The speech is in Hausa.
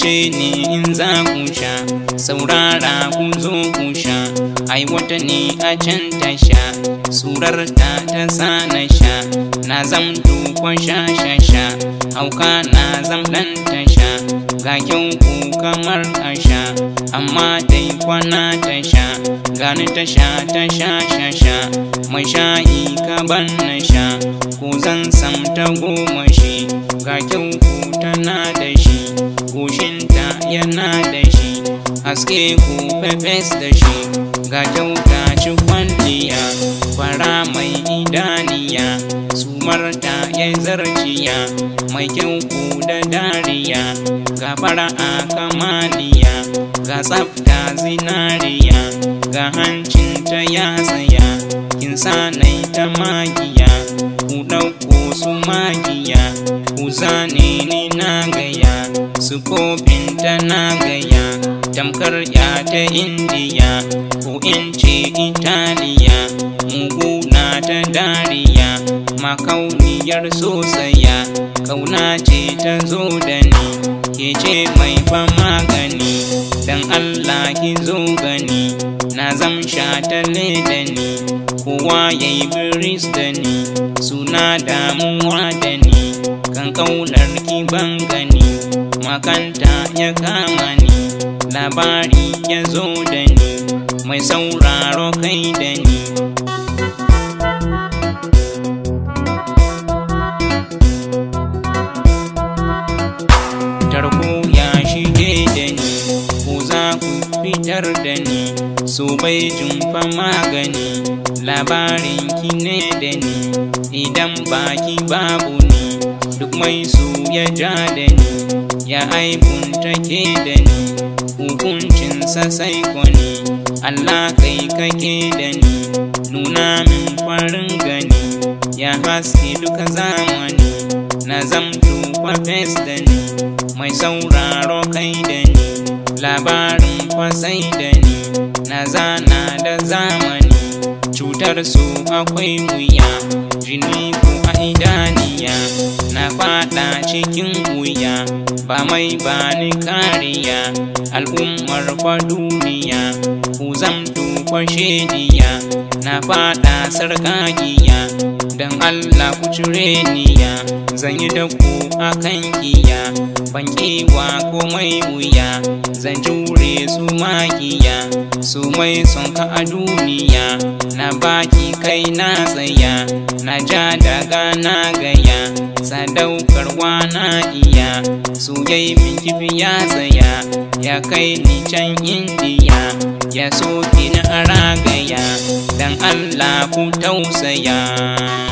ce ne in za ku sha saurara ku zo ku sha ai wata ne a can ta sha surar ta ta sa na sha na zamto kwa sha sha sha hauka na zam dan ta sha ga kyau ku kamar a sha amma dai kwana ta sha gani ta sha ta sha sha sha mai sha'i ka ban na sha ko zan sam ta goma shi ga kyau ku tana da shi goshinta yana da shi haske ku pepes da shi ga kyauta ci kwalliya fara mai idaniya sumarta ya zarciya mai kyau ku da dariya ga fara'a kamaliya ga tsafta zinariya ga hancinta ya tsaya kin sanai ta magiya ku ɗauko su magiya ku zane ni na gaya su ta na gaya tamkar ya ta indiya ko in ce italiya mugu na ta dariya makauniyar sosaya kauna ce ta zo da ni ke ce mai fa magani dan allah ki zo gani na zamsha ta da ni kowa ya yi biris da ni suna damuwa da ni kan kaunar ki ban gani makanta ya kama ni labari ya zo da ni mai sauraro kai da ni tarko ya shige da ni ko za ku fitar da ni so bai jumfa magani labarin ki ne da ni idan baki babu ni duk mai su ya ja da ni ya aibun take da ni hukuncinsa sai kwani Allah kai kake da ni nuna min farin gani ya haske duka zamani na zamto kwafes da ni mai sauraro kai da ni labarin kwasai da ni na zana da zamani cutar su akwai wuya jini ko a idaniya na fada cikin wuya ba mai bani kariya al'ummar fa duniya ku zamto kwashediya na fada sarkakiya don allah ku cire niya zan yi da ku a kan kiya ban kewa komai wuya zan jure su magiya su mai son ka a duniya na baki kai na tsaya na ja daga na gaya sadaukarwa na iya su yai min kifi ya tsaya ya kai ni can indiya ya soke na aragaya dan allah ku tausaya